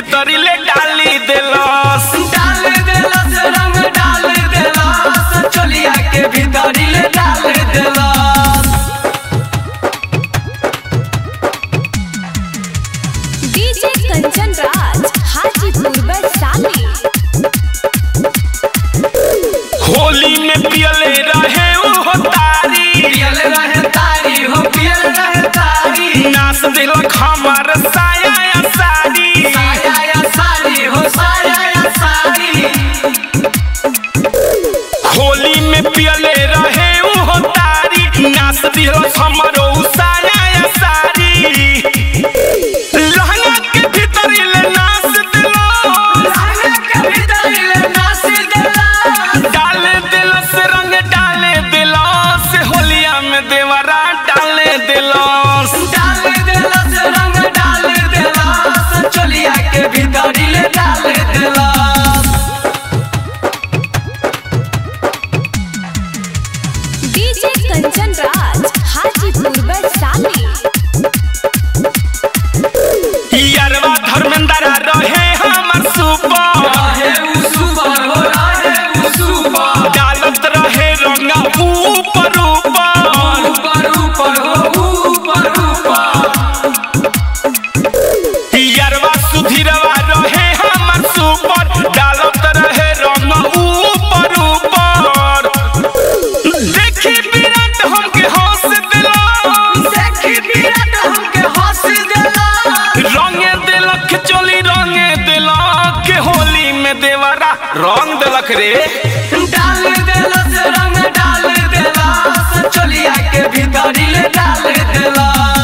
भीतरी ले डाली देलस डाल देलस रंग डाल देलस चोलिया के भीतरी ले डाल देलस डीजे कंचन राज हाजीपुर वैशाली होली में पियले रहे वो तारी पियल रहे तारी हो पियल रहे तारी नाच दिलक हमार साया या साड़ी साया या साड़ी हो साया या साड़ी होली में पियले रहे वो तारी नाच दिलक हमारो साया या साड़ी लहंगा के भीतरी ले नाच दिलस लहंगा के भीतरी ले नाच देलस डाले दिलस रंग डाले दिलस होलिया में देवरा डाले दिलस डाल देलस रंग डाल देलस चोलिया के भीतरी ले डाल देलस डीजे कंचन राज हाजीपुर वैशाली यारवा धर्मेंद्र रहे हमर सुपर रहे उ सुपर हो रहे उ सुपर डालत रहे रंगा ऊपर ऊपर ऊपर ऊपर हो ऊपर ऊपर यारवा सुधीरवा रहे हमर सुपर डालत रहे रंगा ऊपर ऊपर देखी विराट हमके हंस दिला देखी विराट हमके हंस देलस रंगे दिलक चोली रंगे दिलक होली में देवरा रंग दिलक रे डाल देलस रंग डाल देलस चोलिया के भीतरी ले डाल देलस